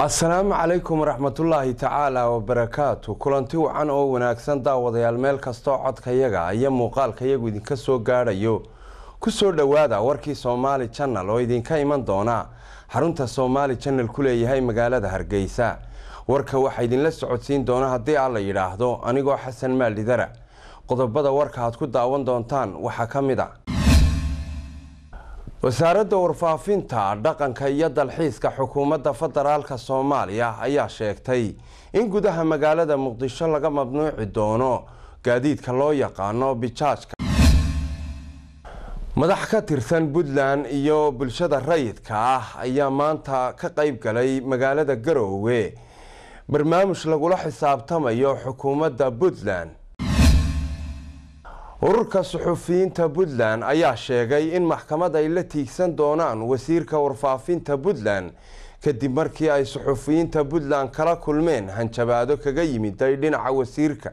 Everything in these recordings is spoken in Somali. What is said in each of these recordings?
asalaamu calaykum waraxmatullaahi tacaala wabarakaatu kulanti wacan oo wanaagsan daawadayaal meel kastoo codkayaga iyo muuqaalkayagu idinka soo gaadhayo kusoo dhowaada warkii soomaali janal oo idinka iman doona xarunta soomaali janal ku leeyahay magaalada hargeysa warka waxaa idinla socodsiin doona haddii aan la yidhaahdo anigoo xasan maaldhidara qodobada warka aad ku daawan doontaan waxaa ka mid a wasaaradda warfaafinta dhaqanka iyo dalxiiska xukuumadda federaalka soomaaliya ayaa sheegtay in gudaha magaalada muqdisho laga mamnuuci doono gaadiidka loo yaqaano bijaajka madax ka tirsan puntland iyo bulshada rayidka ah ayaa maanta ka qeyb galay magaalada garoowe barnaamij lagula xisaabtamayo xukuumadda puntland ururka suxufiyiinta puntland ayaa sheegay in maxkamad ay la tiigsan doonaan wasiirka warfaafinta puntland kadib markii ay suxufiyiinta puntland kala kulmeen hanjabaado kaga yimiday dhinaca wasiirka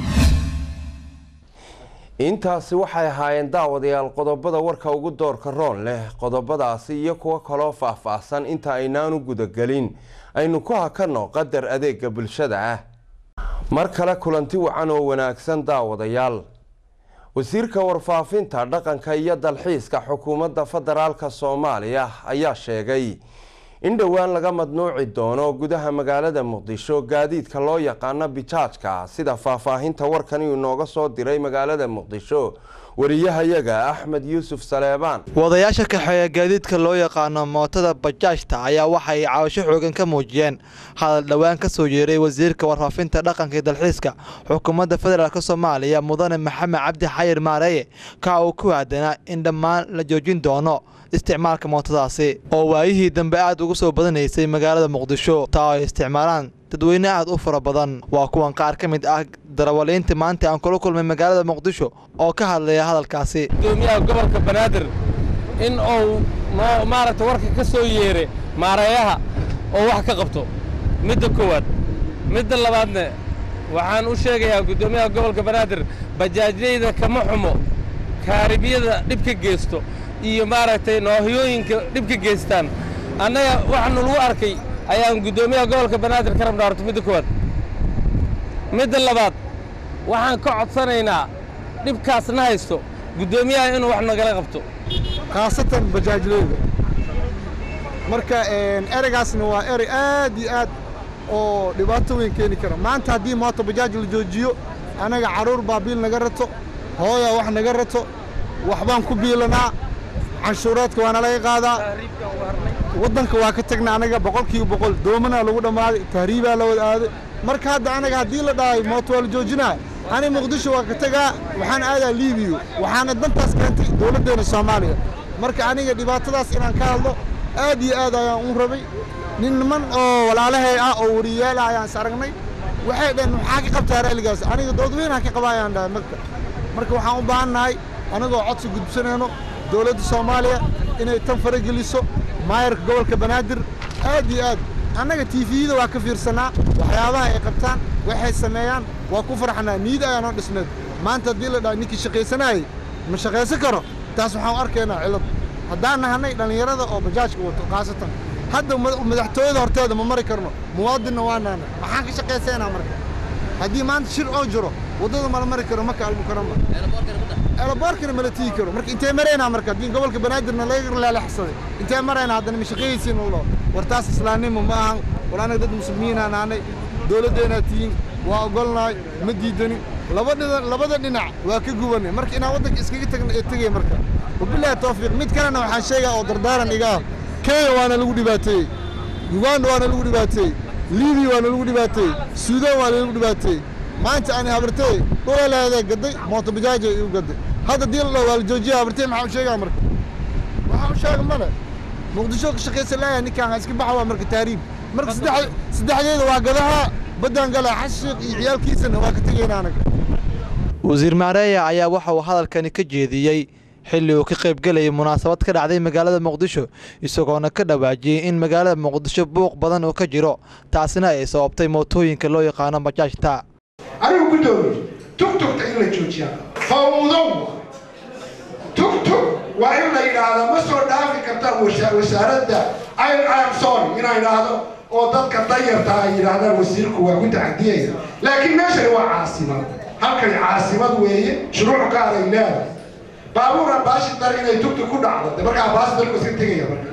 intaasi waxay ahaayeen daawadayaal qodobada warka ugu doorka roon leh qodobadaasi iyo kuwo kaloo faah-faahsan inta aynaanu gudagelin aynu ku hakanno qadar adeega bulshada ah mar kale kulanti wacan oo wanaagsan daawadayaal wasiirka warfaafinta dhaqanka iyo dalxiiska xukuumadda federaalka soomaaliya ayaa sheegay in dhowaan laga madnuuci doono gudaha magaalada muqdisho gaadiidka loo yaqaano bijaajka sida faahfaahinta warkan uu inooga soo diray magaalada muqdisho wariyahayaga axmed yuusuf saleebaan wadayaasha kaxeeya gaadiidka loo yaqaano mootada bajaajta ayaa waxay caawasho xoogan ka muujiyeen hadal dhowaan ka soo yeeray wasiirka warfaafinta dhaqanka iyo dalxiiska xukuumadda federaalk soomaaliya mudane maxamed cabdi xayir maareeye ka uu ku aadanaa in dhammaan la joojin doono isticmaalka mootadaasi oo waayihii dambe aad ugu soo badanaysay magaalada muqdisho taa ay isticmaalaan dadweyne aad u fara badan waa kuwan qaar ka mid ah darawaliinta maanta aan kula kulmay magaalada muqdisho oo ka hadlaya hadalkaasi gudoomiyaha gobolka banaadir in uu noo maaragta warka ka soo yeeray maareeyaha oo wax ka qabto midda koowaad midda labaadne waxaan u sheegayaa guddoomiyaha gobolka banaadir bajaajyayda kama xumo kaaribiyada dhib ka geysto iyo maaragtay noohyooyinka dhib ka geystaan annaga waxaanu lagu arkay ayaan guddoomiyaha gobolka banaadir ka rabnaa horta midda koowaad midda labaad waxaan ka codsanaynaa dhibkaasna haysto guddoomiyaha inuu wax nagala qabto khaasatan bajaajleyda marka ereygaasna waa erey aad iyo aad oo dhibaato weyn keeni kara maanta haddii mooto bajaaj la joojiyo annaga carruur baa biil naga rato hooyaa wax naga rato waxbaan ku biilanaa canshuuraadka waana laga qaadaa waddanka waa ka tagna anaga boqolkiiba boqol doomanaa lagu dhammaaday tahriibaa la wada aaday marka hadda anaga haddii la dhahay mooto waa la joojinaa ani muqdisho waa ka tagaa waxaan aadaa liibiyo waxaana dantaas keentay dowladdeenna soomaaliya marka aniga dhibaatadaas inaan ka hadlo aad iyo aad ayaan u rabay nin niman oo walaalahay ah oo wariyaal ah ayaan is aragnay waxay dhaheen maxaa ka qabtaa raaligaas aniga doodweynaha ka qaba ayaan dhahay marka marka waxaan u baahan nahay anagoo codsi gudbsanayno dowladda soomaaliya inay tan farageliso maayarka gobolka banaadir aad iyo aad annaga tiifiyada waa ka fiirsanaa waxyaabaha ay qabtaan waxay sameeyaan waa ku farxanaa niida ayaanoo dhisneed maanta haddii la dhaha ninkii shaqaysanaayey ma shaqaysan karo taas waxaan u arkaynaa cillad haddaan nahanay dhallinyarada oo bajaajka wato khaasatan hadda madaxtooyada horteeda ma mari karno muwaadinna waa naana maxaan ka shaqaysaynaa marka haddii maanta shir oo jiro waddada mala mari karo maka almukarama elaboorkana mala tigi karo marka intee maraynaa marka haddii gobolka banaadirna laga leelexsaday intee maraynaa haddana ma shaqayaysiin ulo war taas islaamnimo ma ahan war anaga dad muslimiinaa naanay dowladdeenaa tihiin waa ogolnahay ma diidani labada dhinac waa ka gubanay marka inaan waddanka iskaga tagna ee tegaya marka wabilaahi tawfiiq mid kalena waxaan sheegaa oo dardaaran iga ah kenya waana lagu dhibaateeyey uganda waana lagu dhibaateeyey libiya waana lagu dhibaateeyey suudaan waana lagu dhibaateeyey maanta ani habartey dhulaleeday gaday mooto bajaaja iu gaday hadda dii la dhaho waa la joojiya habartey maxaa u sheegaa marka waxaa u sheega male muqdisho ka shaqaysan laaya ninkaan ha iska baxa waa marka taariib marka saddexdeeda waa gadaha baddaan gala xashiiq iyo ciyaalkiisana waa ka tegayna anaga wasiir maareeya ayaa waxa uu hadalkani ka jeediyey xilli uu ka qaybgelayay munaasabad ka dhacday magaalada muqdisho isagoona ka dhawaajiyey in magaalada muqdisho buuq badan uu ka jiro taasina ay sababtay mootooyinka loo yaqaano bajaajta anigu guddoomiye tugtugta in la joojiyaa fawdow tugtug waa in la yidhaahdaa ma soo dhaafi karta wasaaradda am sorry inaan idhaahdo oo dadka dayarta ay yidhaahdaan wasiirku waa ku tacadiyaya laakiin meeshani waa caasimad halkani caasimad weeye shuruuc gaar ay leedahay baabuur ambaashidar inay tugti ku dhacdo de marka ambaashidarku iska tegaya marka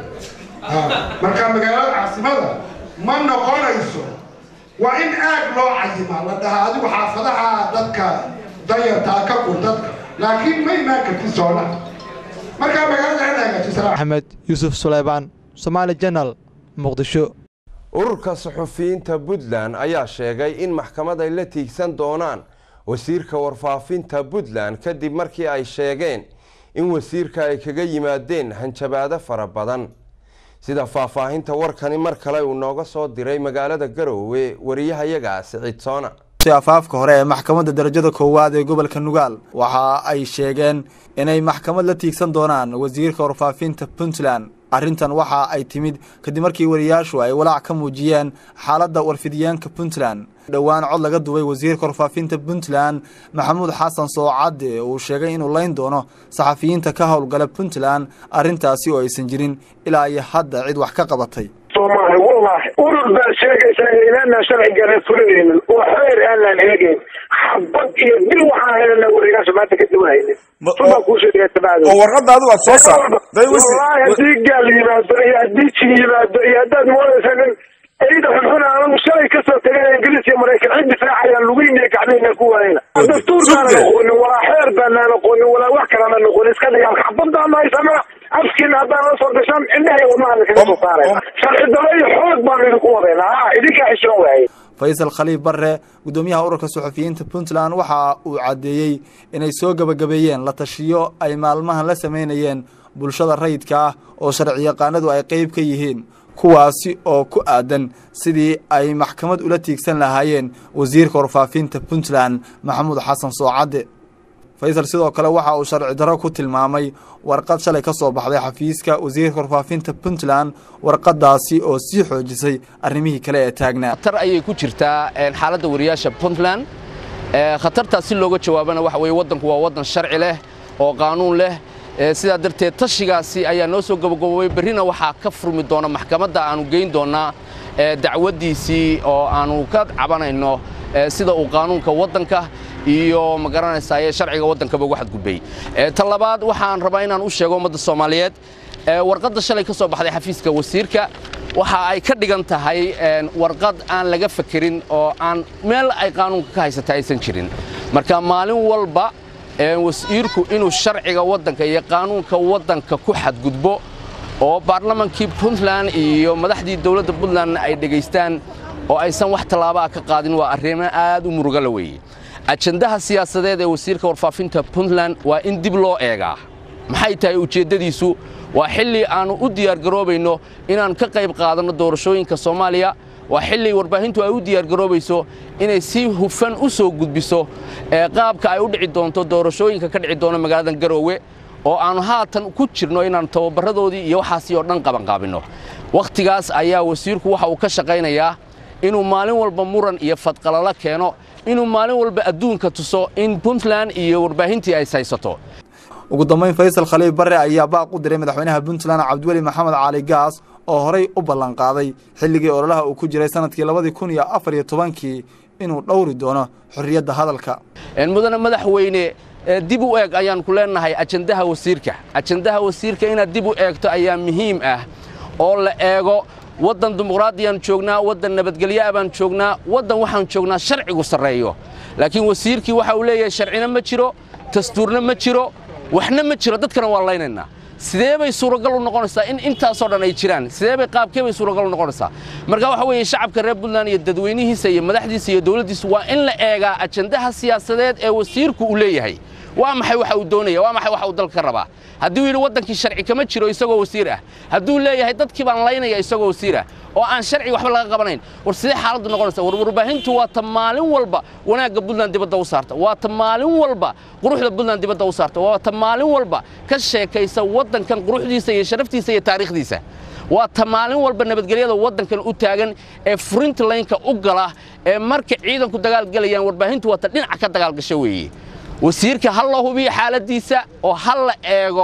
marka magaalada caasimada ma noqonayso waa in aag loo cayimaa la dhahaa adigu xaafadaha dadka dayartaa ka gur dadka laakiin ma imaan kartid soona markaa magaalada in hagaajisaa axmed yuusuf suleymaan somaali janal muqdisho ururka suxufiyiinta puntland ayaa sheegay in maxkamad ay la tiigsan doonaan wasiirka warfaafinta puntland kadib markii ay sheegeen in wasiirka ay kaga yimaadeen hanjabaado fara badan sida faahfaahinta warkani mar kale uu nooga soo diray magaalada garoowe wariyahayaga siciid soona afaafka hore ee maxkamadda darajada koowaad ee gobolka nugaal waxa ay sheegeen inay maxkamad la tiigsan doonaan wasiirka warfaafinta puntland arrintan waxa ay timid kadib markii wariyaashu ay walaac ka muujiyeen xaaladda warfidyaanka puntland dhowaan cod laga duway wasiirka warfaafinta puntland maxamuud xasan soocadde uu sheegay inuu layn doono saxafiyiinta ka howlgala puntland arrintaasi oo aysan jirin ilaa iyo hadda cid wax ka qabatay soomaali wallahi urur baa sheegaysaa inaanaan sharcigana fulinaynin oo xeer aanaan eegayn xabad iyo dil waxaan helana warigaasha maanta ka duwanaynin subaa kuu sheegaya tabacdo oo warqadda adigu aad soo saar wallahi haddii gaal yimaado iyo haddii jin yimaado iyo haddaad moodaysa nin ciida xunxun anagu shalay kasoo tagay ingiriis iyo maraykan cid difaacayaan lugeyna gacmihina ku waayna dastuurkaana aqoonin walaa xeer baanaan aqoonin walaa wax kalana aqoonin iska dhigaan xabadaan haysamana afkiina haddaan la soo gashaan indhahay wadnaha kaga soo saarayna sharci dalo iyo xoog baan idinku wadayna ha idinkaa xishoon waaye faysal khaliif barre guddoomiyaha ururka suxufiyiinta puntland waxa uu caddeeyey inay soo gebagabeeyeen la tashiyo ay maalmahan la samaynayeen bulshada rayidka ah oo sharciyaqaanadu ay qeyb ka yihiin kuwaasi oo ku aadan sidii ay maxkamad ula tiigsan lahaayeen wasiirka warfaafinta puntland maxamuud xasan soocadde faysal sidoo kale waxa uu sharci darro ku tilmaamay warqad shalay ka soo baxday xafiiska wasiirka warfaafinta puntland warqadaasi oo sii xoojisay arrimihii kale ee taagnaa khatar ayay ku jirtaa xaaladda wariyaasha puntland khatartaas si looga jawaabana waxa weye waddanku waa waddan sharci leh oo qaanuun leh sidaa darteed tashigaasi ayaa noo soo gabagabowey berrina waxaa ka furmi doona maxkamadda aanu geyn doonnaa dacwaddiisii oo aanu ka cabanayno sida uu qaanuunka waddanka iyo ma garanaysaayee sharciga waddankaba ugu xadgudbay ta labaad waxaan rabaa inaan u sheego ummadda soomaaliyeed warqadda shalay ka soo baxday xafiiska wasiirka waxa ay ka dhigan tahay warqad aan laga fakerin oo aan meel ay qaanuunka ka haysata aysan jirin marka maalin walba wasiirku inuu sharciga waddanka iyo qaanuunka waddanka ku xadgudbo oo baarlamankii puntland iyo madaxdii dowladda puntlandna ay dhegaystaan oo aysan wax tallaabaa ka qaadin waa arrimo aad u muruga la weeye ajandaha siyaasadeed ee wasiirka warfaafinta puntland waa in dib loo eegaa maxay tahay ujeeddadiisu waa xilli aannu u diyaargaroobayno inaan ka qayb qaadanno doorashooyinka soomaaliya waa xilli warbaahintu ay u diyaargaroobayso inay si hufan u soo gudbiso qaabka ay u dhici doonto doorashooyinka ka dhici doona magaaladan garoowe oo aannu haatan ku jirno inaan tababaradoodii iyo waxaasi oo dhan qabanqaabinno wakhtigaas ayaa wasiirku waxa uu ka shaqaynayaa inuu maalin walba muran iyo fadqalalo keeno inuu maalin walba adduunka tuso in puntland iyo warbaahintii ay saysato ugu dambayn faysal khaliif barre ayaa baaq u diray madaxweynaha puntland cabdiweli maxamed cali gaas oo horay u ballanqaaday xilligii ololaha uu ku jiray sanadkii labadii kun iyo afar iyo tobankii inuu dhowri doono xorriyadda hadalka mudane madaxweyne dib u eeg ayaan ku leenahay ajandaha wasiirka ajandaha wasiirka inaad dib u eegto ayaa muhiim ah oo la eego waddan dimuqraadiyaan joognaa waddan nabadgelyoa baan joognaa waddan waxaan joognaa sharcigu sarreeyo laakiin wasiirkii waxa uu leeyahay sharcina ma jiro dastuurna ma jiro waxna ma jiro dadkana waa laynaynaa sidee bay suuragal u noqonaysaa in intaasoo dhan ay jiraan sidee bay qaabkee bay suuragal u noqonaysaa marka waxa weeye shacabka reer puntland iyo dadweynihiisa iyo madaxdiisa iyo dowladdiisa waa in la eegaa ajandaha siyaasadeed ee wasiirku uu leeyahay waa maxay waxa uu doonaya waa maxay waxa uu dalka ka rabaa hadduu yidhi waddankii sharci kama jiro isagoo wasiir ah hadduu leeyahay dadkii baan laynaya isagoo wasiir ah oo aan sharci waxba laga qabanayn war sidee xaaladdu noqonaysa war warbaahintu waa ta maalin walba wanaagga puntland dibadda u saarta waa ta maalin walba quruxda puntland dibadda u saarta waa ta maalin walba ka sheekaysa waddankan quruxdiisa iyo sharaftiisa iyo taariikhdiisa waa ta maalin walba nabadgelyada waddankan u taagan ee furinta laynka u gala ee marka ciidanku dagaalgelayaan warbaahintu waa ta dhinaca ka dagaalgasha weeye wasiirka ha la hubiyo xaaladdiisa oo ha la eego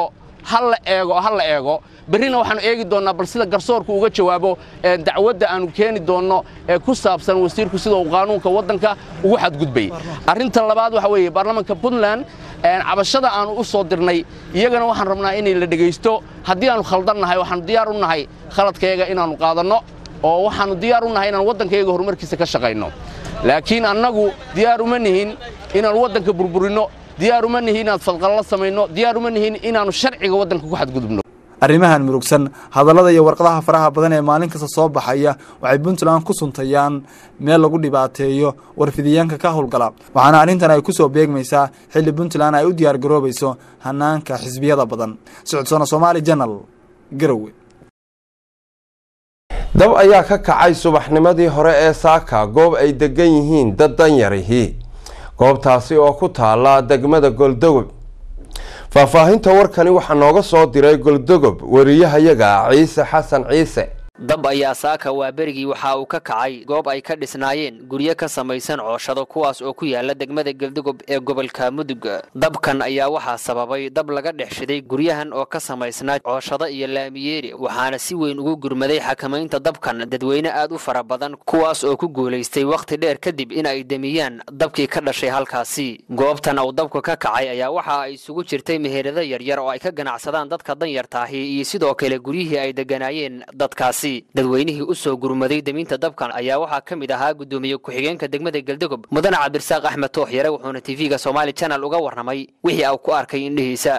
ha la eego ha la eego berrina waxaanu eegi doonnaa bal sida garsoorku uga jawaabo dacwadda aanu keeni doonno ee ku saabsan wasiirku sida uu qaanuunka waddanka ugu xadgudbay arrinta labaad waxa weeye baarlamaanka puntland cabashada aanu u soo dirnay iyagana waxaan rabnaa inay la dhegaysto haddii aanu khaldan nahay waxaanu diyaar u nahay khaladkayaga inaannu qaadanno oo waxaannu diyaar u nahay inaanu waddankayaga horumarkiisa ka shaqayno laakiin annagu diyaar uma nihin inaannu waddanka burburinno diyaar uma nihin inaan fadqallo samayno diyaar uma nihin inaannu sharciga waddanka ku xadgudubno arrimahan murugsan hadallada iyo warqadaha faraha badan ee maalin kasta soo baxaya waxay puntland ku suntayaan meel lagu dhibaateeyo warfidiyaanka ka howlgala waxaana arrintan ay ku soo beegmaysaa xilli puntland ay u diyaar garoobayso hanaanka xisbiyada badan socodsoona soomaali janal garowe dab ayaa ka kacay subaxnimadii hore ee saaka goob ay degan yihiin dad danyarihii goobtaasi oo ku taala degmada goldogob faahfaahinta warkani waxaa nooga soo diray goldogob wariyahayaga ciise xasan ciise dab ayaa saaka waa berigii waxa uu ka kacay goob ay ka dhisnaayeen guryo ka samaysan cooshado kuwaas oo ku yaala degmada geldogob ee gobolka mudug dabkan ayaa waxaa sababay dab laga dhex shiday guryahan oo ka samaysnaa cooshado iyo laamiyeeri waxaana si weyn ugu gurmaday xakamaynta dabkan dadweyne aad u fara badan kuwaas oo ku guulaystay wakhti dheer kadib in ay demiyaan dabkii ka dhashay halkaasi goobtan uu dabku ka kacay ayaa waxa ay isugu jirtay meherado yaryar oo ay ka ganacsadaan dadka danyartaahi iyo sidoo kale guryihii ay deganaayeen dadkaasi dadweynihii u soo gurmaday deminta dabkan ayaa waxaa ka mid ahaa guddoomiye ku-xigeenka degmada geldogob mudane cabdirasaaq axmed toox yare wuxuuna tv-ga somaali channel uga warramay wixii uu ku arkay indhihiisa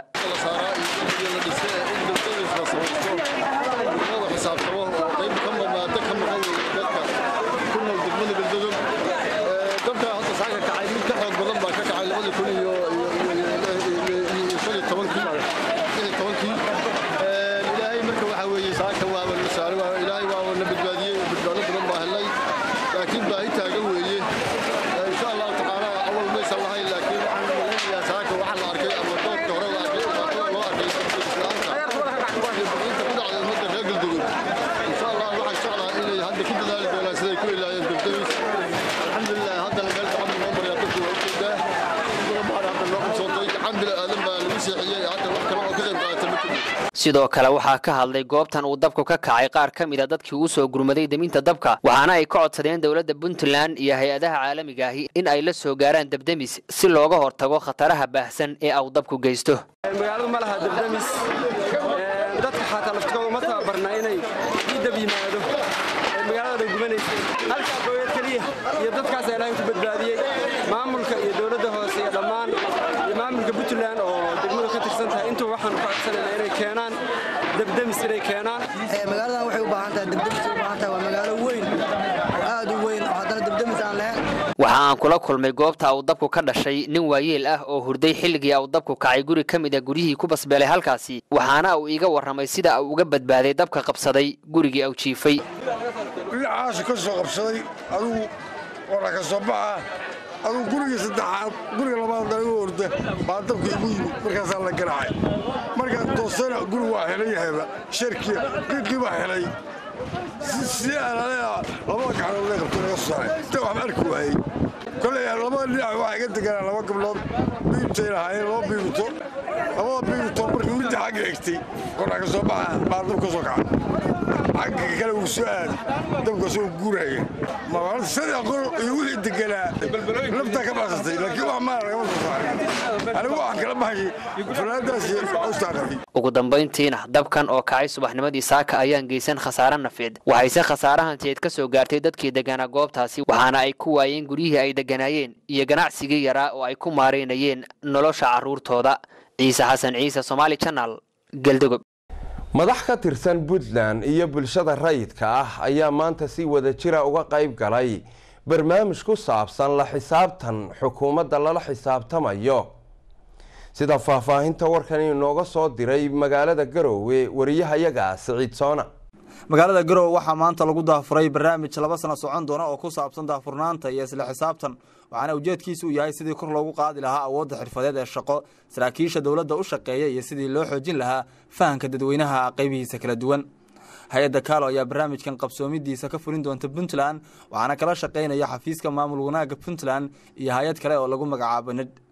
sidoo kale waxaa ka hadlay goobtan uu dabku ka kacay qaar ka mid a dadkii uu soo gurmaday deminta dabka waxaana ay ka codsadeen dowladda puntland iyo hay-adaha caalamiga ahi in ay la soo gaaraan debdemis si looga hortago khataraha baahsan ee uu dabku geysto magaaladu ma laha debdemis dadka xataa laftigooda ma tababarna inay ii dab yimaado magaalada bay gubanaysay halkaa gooyad keliya iyo dadkaasa ilaahay ku badbaadiyey maamulka iyo dowladda hoose iyo dhammaan iyo maamulka puntland oo degmadu ka tirsan tahay intuu waxaan ku codsanayna inay keenaan debdemis inay keenaan magaaladan waxay u baahan tahay debdemis u baahan tahay waa magaalo weyn aad u weyn oo haddana debdemis aan lahayn waxa aan kula kulmay goobta uu dabku ka dhashay nin waayeel ah oo hurday xilligii uu dabku kacay guri ka mid a guryihii ku basbeelay halkaasi waxaana uu iiga warramay sida uu uga badbaaday dabka qabsaday gurigii uu jiifay dhinacaashu ka soo qabsaday adugu wara ka soo baxa adugu gurigii saddexaad guriga labaad dalaga orda baa dabka igu yimid markaasaa la garaacay markaan toosana guri waa helay yahayba sharkii qiiqii baa helay si alaalea labada gacanood lee qabto laga soo saaray inta waxba arki waayey koley labada dhinac waxaa iga deganaa laba gabdhood biibtay lahaayeen laba biibito labada biibito marka midda xagga egtay koraa ka soo baxa baa dab ka soo kaca xagga kale wuu soo aaday dabka soo guuraya maalta saddex qor iyo wixii deganaa naftaa ka baxsatay laakiin wax maala lagama soo saaray anigu waxaan kala baxay fanaadaas iyo cawstaa qabay ugu dambayntiina dabkan oo kacay subaxnimadii saaka ayaan geysan khasaare nafeed waxayse khasaarahanteed ka soo gaartay dadkii deganaa goobtaasi waxaana ay ku waayeen guryihii ay deganaayeen iyo ganacsigii yaraa oo ay ku maaraynayeen nolosha carruurtooda ciise xasan ciise somaali janal geldogob madax ka tirsan puntland iyo bulshada rayidka ah ayaa maanta si wada jira uga qayb galay barnaamij ku saabsan la xisaabtan xukuumadda lala xisaabtamayo sida faahfaahinta warkan inooga soo diray magaalada garoowe wariyahayaga siciid soona magaalada garowe waxaa maanta lagu daafuray barnaamij laba sano socon doona oo ku saabsan daafurnaanta iyo isla xisaabtan waxaana ujeedkiisu uu yahay sidii kor loogu qaadi lahaa awoodda xirfadeed ee shaqo saraakiisha dowladda u shaqeeya iyo sidii loo xoojin lahaa fahanka dadweynaha qaybihiisa kala duwan hay-adda kaalo ayaa barnaamijkan qabsoomidiisa ka fulin doonta puntland waxaana kala shaqaynaya xafiiska maamul wanaagga puntland iyo hay-ad kale oo lagu magacaabo ned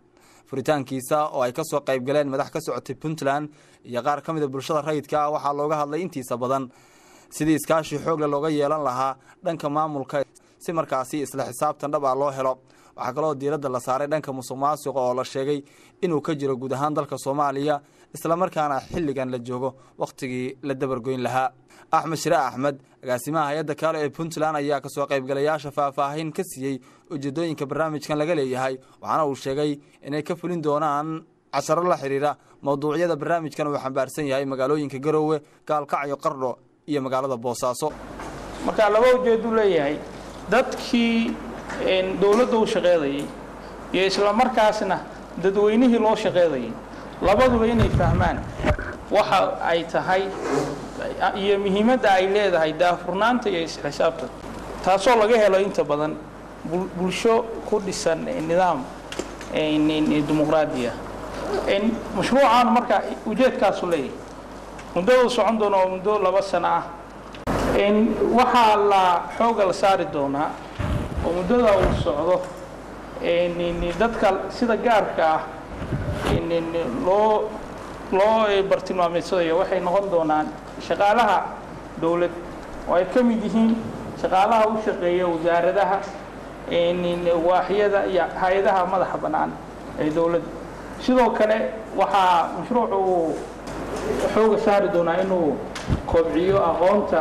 furitaankiisa oo ay kasoo qayb galeen madax ka socotay puntland iyo qaar ka mida bulshada rayidka ah waxaa looga hadlay intiisa badan sidii iskaashi xoogle looga yeelan lahaa dhanka maamulka si markaasi isla xisaabtan dhab ah loo helo waxaa kaloo diiradda la saaray dhanka musuq maasuqa oo la sheegay inuu ka jiro guud ahaan dalka soomaaliya islamarkaana xilligan la joogo wakhtigii la dabargoyn lahaa axmed shire axmed agaasimaha hay-adda kaalo ee puntland ayaa kasoo qaybgalayaasha faahfaahin ka siiyey ujeedooyinka barnaamijkan laga leeyahay waxaana uu sheegay inay ka fulin doonaan casharo la xidhiira mowduucyada barnaamijkan uu xambaarsan yahay magaalooyinka garoowe gaalkacyo qardho iyo magaalada boosaaso marka laba ujeedu leeyahay dadkii dowladda u shaqeedayay iyo isla markaasna dadweynihii loo shaqeedayay labaduba inay fahmaan waxa ay tahay iyo muhiimadda ay leedahay daafurnaanta iyo isxisaabta taasoo laga helo inta badan bulsho ku dhisan nidaam dimuqraadiya mashruucan marka ujeedkaasu leeyahay muddadu socon doona oo muddo laba sano ah waxaa la xooga la saari doonaa oo muddada uu socdo dadka sida gaarka ah loo loo bartilmaameedsadayo waxay noqon doonaan shaqaalaha dowlad oo ay ka mid yihiin shaqaalaha u shaqeeya wasaaradaha waaxyada iyo hay-adaha madaxa bannaan ee dowladda sidoo kale waxaa mashruucu uu xooga saari doonaa inuu kobciyo aqoonta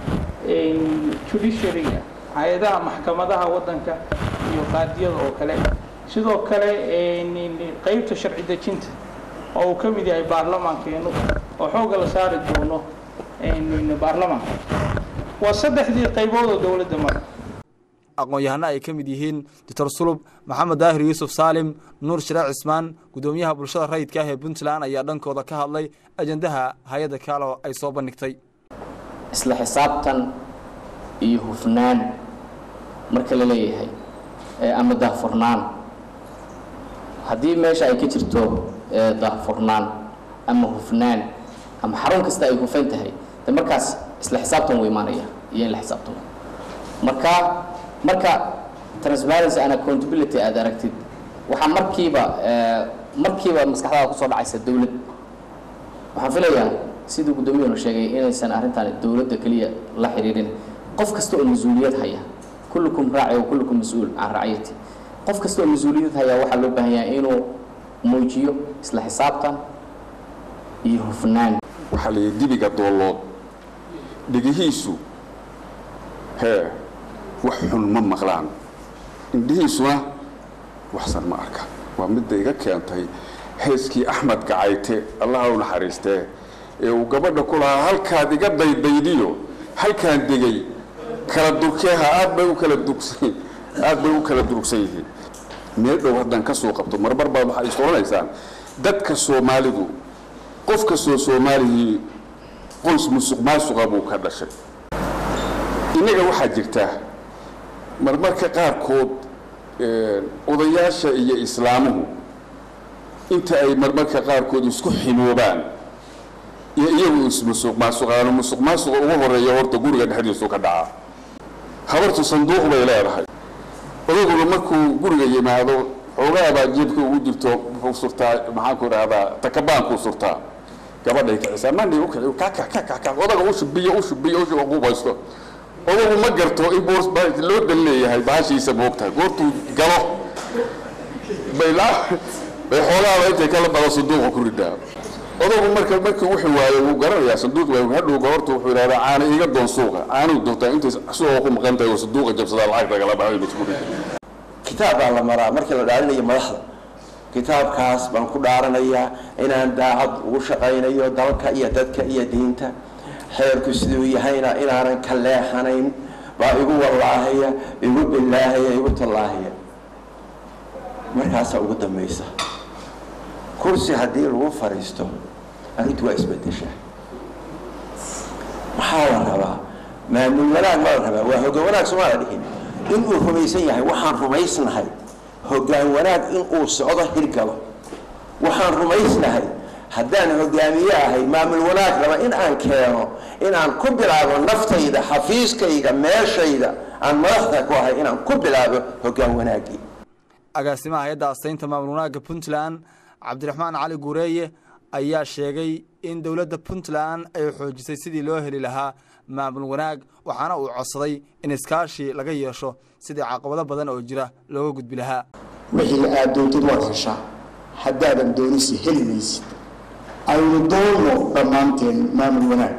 judiciaryga hay-adaha maxkamadaha waddanka iyo qaadiyada oo kale sidoo kale qeybta sharci dejinta oo uu ka mid yahay baarlamaankeenu oo xooga la saari doono baarlamaanka waa saddexdii qaybood oo dowladda mara aqoon-yahano ay ka mid yihiin doctor sulub maxamed daahir yuusuf saalim nuur shiraac cismaan guddoomiyaha bulshada rayidka ah ee puntland ayaa dhankooda ka hadlay ajandaha hay-adda kaalo ay soo bandhigtay isla xisaabtan iyo hufnaan marka la leeyahay ama daahfurnaan haddii meesha ay ka jirto daahfurnaan ama hufnaan ama xarun kasta ay hufan tahay de markaas isla xisaabtan wuu imaanaya iyo in la xisaabtamo marka marka transparency and accountability aad aragtid waxaa markiiba markiiba maskaxdaada kusoo dhacaysa dowlad waxaan filayaa siduu guddoomiyuhunu sheegay inaysan arrintan dowladda keliya la xiriirin qof kasta oo mas-uuliyad haya kullukum raaci wa kullukum mas-uul can raciyati qof kasta oo mas-uuliyad haya waxaa loo baahan yahay inuu muujiyo isla xisaabtan iyo hufnaan waxaa la yidhi dibiga doollood dhegihiisu hee wax xun ma maqlaan indhihiisuna waxsan ma arka waa midda iga keentay heeskii axmed gacayte allaha u naxariistee ee uu gabadha ku lahaa halkaad iga daydaydiyo halkaan degay kala durkeeha aad bay u kala durugsan aad bay u kala durugsan yihiin meel dhow haddaan ka soo qabto marmar baad waxaa istoranaysaan dadka soomaalidu qof kastoo soomaalihii qoys musuq maasuqa buu ka dhashay innaga waxaa jirta marmarka qaarkood odayaasha iyo islaamuhu inta ay marmarka qaarkood isku xinoobaan iyo iyagu ismusuq maasuqaano musuq maasuqa ugu horeeya horta guriga dhexdiisu ka dhaca habartu sanduuq bay leedahay odaguna markuu guriga yimaado xoogaabaa jeebka ugu jirto wuxuu surtaa maxaanku idhahdaa takabaankuu surtaa gabadhay kicisaa mandhi u kici kakakakaka odaga u shubiyo u shubiyo u shubiyo qubaysto odagu ma garto in boors loo dan leeyahay bahashiisa moogtahay goortuu galo bay bay xoogaaba intay kala bado sanduuqa ku ridaa odagu marka markii wuxuu waayo wuu garanayaa sanduuq waa hadhow goortu wuxuu yidhahdaa caana iga doon suuqa caanuu doontaa intay suuqa ku maqan tahay oo sanduuqa jabsadaa lacagta kala baxay isku ridaa kitaab baa la maraa markii la dhaarinayo madaxda kitaabkaas baan ku dhaaranayaa inaan daacad ugu shaqaynayo dalka iyo dadka iyo diinta xeerku siduu yahayna inaanan ka leexanayn baa igu wallaahaya igu bilaahaya igu tallaahaya markaasaa ugu dambaysa kursi haddii lagu fadhiisto arrintu waa isbedeshaa maxaa la rabaa maamul wanaag ma la rabaa waa hoggaan wanaag sooma la dhihin inuu rumaysan yahay waxaan rumaysnahay hoggaan wanaag inuu socdo hirgalo waxaan rumaysnahay haddaan hogaamiye ahay maamul wanaag raba in aan keeno inaan ku bilaabo naftayda xafiiskayga meeshayda aan madaxda ku ahay inaan ku bilaabo hoggaan wanaagii agaasimaha hay-adda astaynta maamul wanaagga puntland cabdiraxmaan cali guureeye ayaa sheegay in dowladda puntland ay xoojisay sidii loo heli lahaa maamul wanaag waxaana uu codsaday in iskaashi laga yeesho sidii caqabado badan oo jira looga gudbi lahaa wixii aad doontid waad heshaa haddaadan doonisi heli maysid aynu doonno dhammaanteen maamul wanaag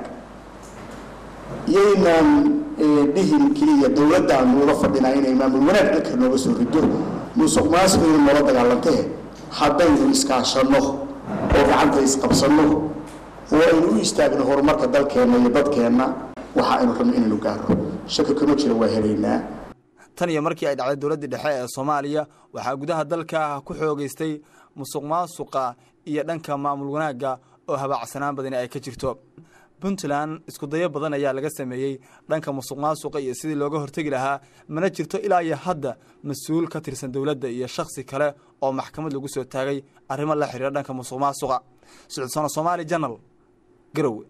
yaynaan dhihin keliya dowladdaanu ula fadhinaa inay maamul wanaag dhanka nooga soo rido musuq maasuqaynu noola dagaalantee haddaynu iskaashanno oo gacanta isqabsanno oo aynu u istaagno horumarka dalkeenna iyo dadkeenna waxa aynu rabno inaynu gaarno shaki kuma jira waa helaynaa tan iyo markii ay dhacday dowladdii dhexe ee soomaaliya waxaa gudaha dalka ku xoogaystay musuq maasuqa iyo dhanka maamul wanaagga oo habaacsanaan badani ay ka jirto puntland iskudayo badan ayaa laga sameeyey dhanka musuq maasuqa iyo sidii looga hortegi lahaa mana jirto ilaa iyo hadda mas-uul ka tirsan dowladda iyo shakhsi kale oo maxkamad lagu soo taagay arrimo la xiriira dhanka musuq maasuqa socodsoona soomaali janal garowe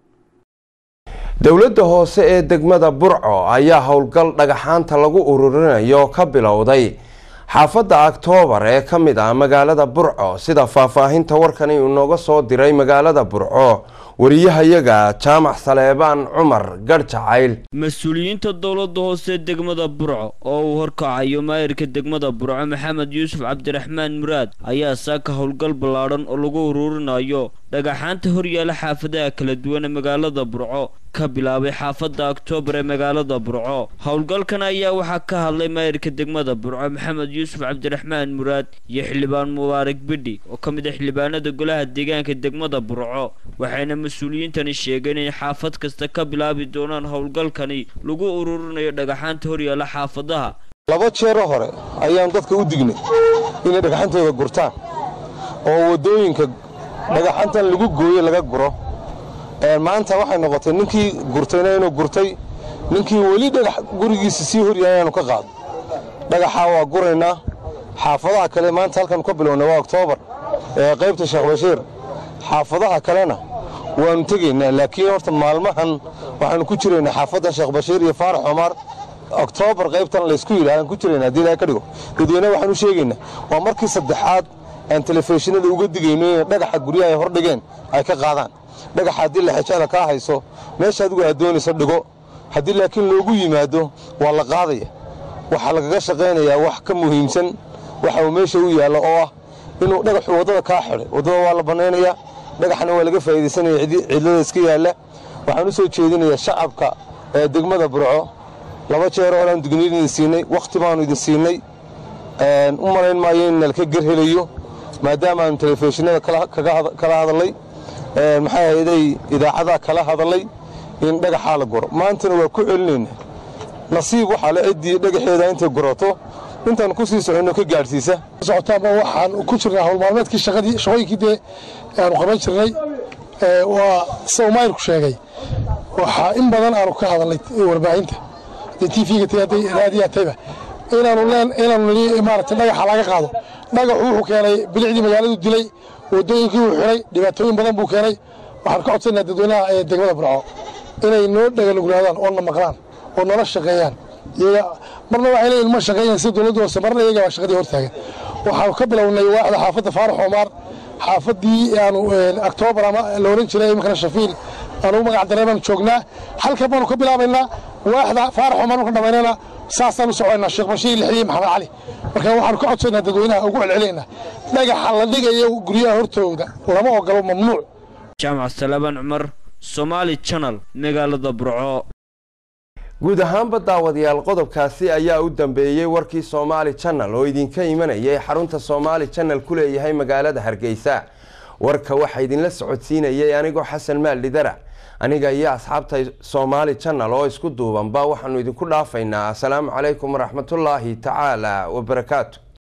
dowladda hoose ee degmada burco ayaa howlgal dhagaxaanta lagu ururinayo ka bilowday xaafadda oktoobar ee ka mid ah magaalada burco sida faahfaahinta warkani uu nooga soo diray magaalada burco wariyahayaga jaamac saleebaan cumar garjacayl mas-uuliyiinta dowladda hoose degmada burco oo uu horkacayo maayirka degmada burco maxamed yuusuf cabdiraxmaan muraad ayaa saaka howlgal ballaadhan oo lagu ururinayo dhagaxaanta horyaala xaafadaha kala duwan ee magaalada burco ka bilaabay xaafadda oktoobar ee magaalada burco howlgalkan ayaa waxaa ka hadlay maayirka degmada burco maxamed yuusuf cabdiraxmaan muraad iyo xildhibaan mubaarak bidhi oo ka mid ah xildhibaanada golaha deegaanka degmada burco waxayna mas-uuliyiintani sheegeen in xaafad kasta ka bilaabi doonaan howlgalkani lagu ururinayo dhagaxaanta horyaala xaafadaha laba jeero hore ayaan dadka u dignay inay dhagaxantooda gurtaan oo waddooyinka dhagaxantan lagu gooye laga guro maanta waxay noqotay ninkii gurtayna inuu gurtay ninkii weli dhagax gurigiisa sii horyahay inaanu ka qaado dhagaxaa waa guraynaa xaafadaha kale maanta halkan ka bilownay waa oktoobar ee qaybta sheekh bashiir xaafadaha kalena waannu tegaynaa laakiin horta maalmahan waxaannu ku jiraynaa xaafadda sheekh bashiir iyo faarax cumar oktoobar qaybtan laysku yidhahdaan ku jiraynaa haddii ilahay ka dhigo dadweyne waxaan u sheegaynaa waa markii saddexaad aan telefishinada uga digayno inay dhagaxa guryaha ay hordhigeen ay ka qaadaan dhagaxa haddii laxejada kaa hayso meesha adigu aad doonayso dhigo haddii laakiin loogu yimaado waa la qaadaya waxaa lagaga shaqaynayaa wax ka muhiimsan waxa uu meesha u yaallo oo ah inuu dhagaxu waddada kaa xidhay waddada waa la bannaynayaa dhagaxna waa laga faa'iidaysanaya cidlada iska yaalla waxaan u soo jeedinayaa shacabka ee degmada burco laba jeer horeaan digniin idin siinay wakhti baannu idin siinay u malayn maayo in nalka ger helayo maadaama aanu telefishinada kala hadallay maxay hayday idaacadaha kala hadallay in dhagaxaa la guro maantana waa ku celinayna nasiib waxaa la ciddii dhagaxeeda intay gurato intaan ku sii soconno ka gaadhsiisa socotaanba waxaan ku jirnaa howlmaalmeedkii shaqadii shaqooyinkii dee aanu qaban jirnay waa sida umayrku sheegay waxaa in badan aanu ka hadalnay warbaahinta hadday tvga tay hadday raadiyaa tayba inaanu leen inaanu nidhi maaragtay dhagaxa laga qaado dhagaxu wuxuu keenay bilicdii magaaladu dilay waddooyinkii uu xidhay dhibaatooyin badan buu keenay waxaan ka codsanaa dadweynaha ee degmada burco inay noo dhaganuglaadaan oo na maqlaan oo nala shaqeeyaan iyaga marna waxay leeyihin ma shaqeeyaan sida dowladda hoose marna iyaga baa shaqadii hortaagan waxaanu ka bilownay waaxda xaafadda faarax omaar xaafaddii aanu oktoobar ama la oran jiray iminkana shafiil aanu magac dareen baanu joognaa halkan baanu ka bilaabaynaa waaxda faarax omaar marka dhamaynana saasaan u soconaynaa sheekh bashiir lixdiye maxamed cali marka waxaanu ka codsaynaa dadweynaha ugu celcelinaynaa dhagaxa la dhigayo guryaha hortooda lama ogolo mamnuuc jaamac salaaban cumar somaali channel magaalada burco guud ahaanba daawadayaal qodobkaasi ayaa u dambeeyey warkii soomaali channel oo idinka imanayay xarunta soomaali channel ku leeyahay magaalada hargeysa warka waxaa idinla socodsiinayay anigoo xasan maaldhidara aniga iyo asxaabta soomaali channel oo isku duubanba waxaanu idinku dhaafaynaa asalaamu calaykum waraxmatullaahi tacaala wabarakaatu